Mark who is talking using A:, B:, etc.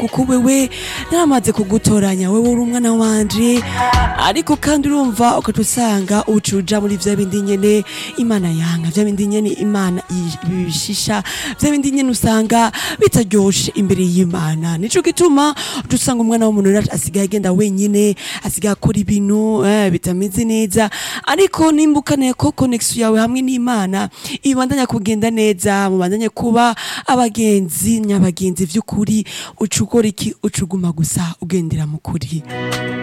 A: kuko wewe naramaze kugutoranya wewe uri umwana wanje ariko kandi urumva ukaca usanga uca uja muri vya bindi nyene imana yanga vya bindi nyene imana ibishisha vya bindi nyene usanga bitaryoshe imbere y'imana nico gituma uca usanga umwana w'umuntu rero asigaye agenda wenyine asigaye akora ibintu eh, bitameze neza ariko nimba ukeneye ko connection yawe hamwe n'imana ibandanya kugenda neza mubandanye kuba abagenzi nyabagenzi vy'ukuri uca ukora iki uca uguma gusa ugendera mu kuri